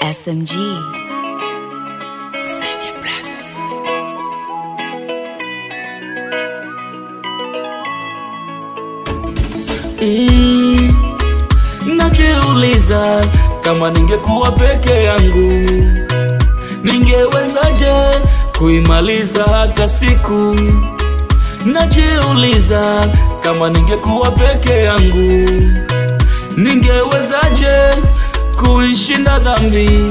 SMG. Mm, najiuliza kama ningekuwa peke yangu ningewezaje kuimaliza hata siku. Najiuliza kama ningekuwa peke yangu ningewezaje kuishinda dhambi.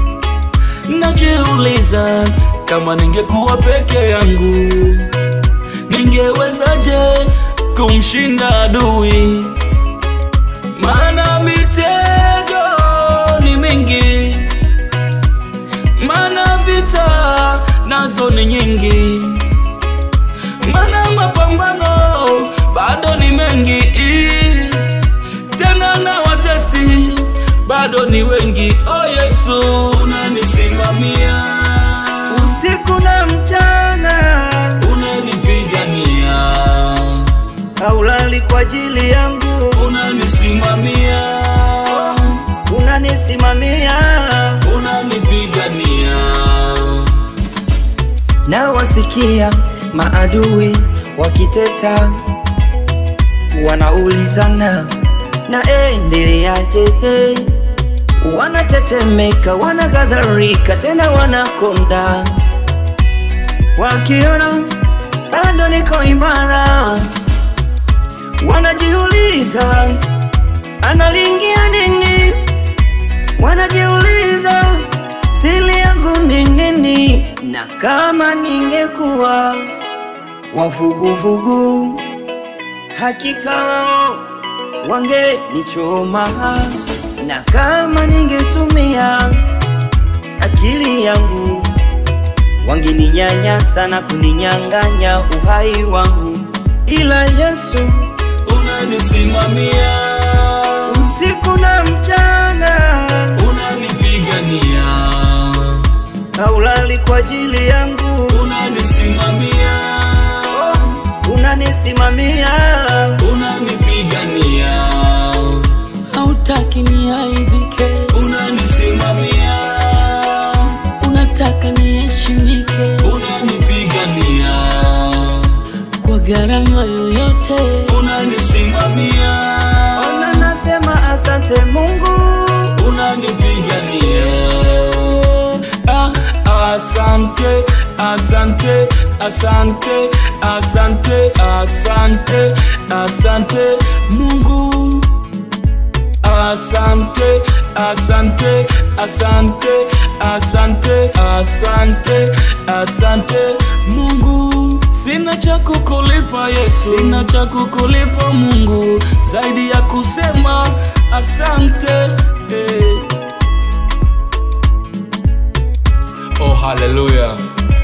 Najiuliza kama ningekuwa peke yangu ningewezaje kumshinda adui, maana mitego ni mingi, maana vita nazo ni nyingi, maana mapambano bado ni mengi, tena na watesi bado ni wengi. O Yesu, unanisimamia usiku na mchana, unanipigania haulali kwa ajili yangu, unanisimamia unanisimamia unanipigania na wasikia maadui wakiteta, wanaulizana na endeleaje? Hey, wanatetemeka, wanaghadharika, tena wanakonda, wakiona bado niko imara, wanajiuliza analingia nini, wanajiuliza siri yangu ni nini, na kama ningekuwa wavuguvugu, hakika wao wangenichoma, na kama ningetumia akili yangu wangeninyanyasa na kuninyang'anya uhai wangu, ila Yesu unanisimamia usiku na mchana unanipigania haulali kwa ajili yangu, unanisimamia unanisimamia unanipigania hautaki niaibike, unanisimamia unataka niheshimike unanipigania kwa gharama yoyote. unanisimamia ona, nasema asante Mungu, unanipigania ah, asante asante asante asante asante asante mungu asante asante asante asante asante asante mungu sina cha kukulipa yesu sina cha kukulipa mungu zaidi ya kusema asante eh. oh haleluya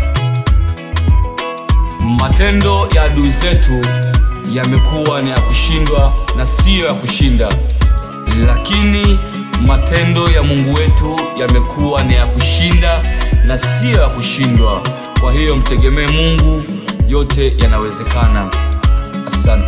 matendo ya adui zetu yamekuwa ni ya kushindwa na siyo ya kushinda lakini matendo ya mungu wetu yamekuwa ni ya kushinda na siyo ya kushindwa kwa hiyo mtegemee mungu yote yanawezekana asante